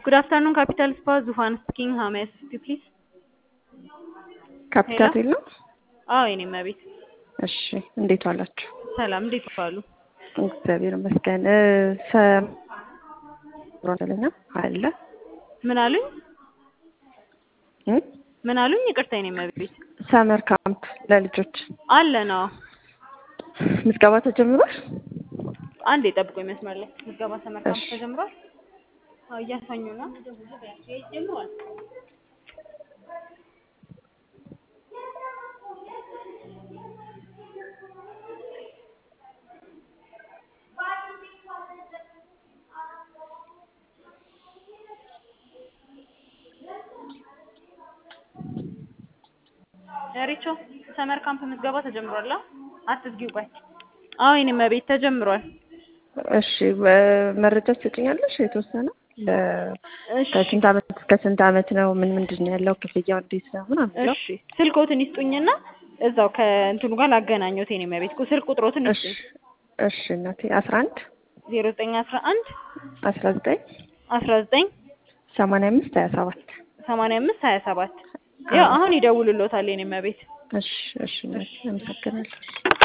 Good afternoon, Capital Spa, Zuhan speaking. How may I assist you, please? ካፒታል ሆቴል ነው? አዎ የኔ እመቤት። እሺ እንዴት ዋላችሁ? ሰላም፣ እንዴት ዋሉ? እግዚአብሔር ይመስገን። እ ሰ- ሮንደለኛ አለ ምን አሉኝ? እ? ምን አሉኝ? ይቅርታ የኔ እመቤት። ሰመር ካምፕ ለልጆች አለ ነው። ምዝገባ ተጀምሯል? አንድ የጠብቆኝ መስመር ላይ ምዝገባ ሰመር ካምፕ እሺ። ተጀምሯል። አዎ እያሳኙ ነው። ጀምሯል። ሪቾ ሰመር ካምፕ ምዝገባ ተጀምሯል። አዎ አትዝጊው፣ ቆይ። አዎ የኔ እመቤት ተጀምሯል። እሺ በ- መረጃ ትሰጭኛለሽ? የተወሰነ ለ- እሺ ከስንት ዓመት እስከ ስንት ዓመት ነው? ምን ምንድን ነው ያለው? ክፍያው እንዴት ነው? ምናምን ብለው እሺ ስልኮትን ይስጡኝና እዛው ከእንትኑ ጋር ላገናኘሁት የኔ እመቤት። ስልክ ቁጥሮትን እሺ ይስጡኝ። እሺ እናቴ አስራ አንድ ዜሮ ዘጠኝ አስራ አንድ አስራ ዘጠኝ አስራ ዘጠኝ ሰማንያ አምስት ሀያ ሰባት ሰማንያ አምስት ሀያ ሰባት ያው አሁን ይደውሉሎታል የኔ እመቤት። እሺ እሺ እናቴ አመሰግናለሁ።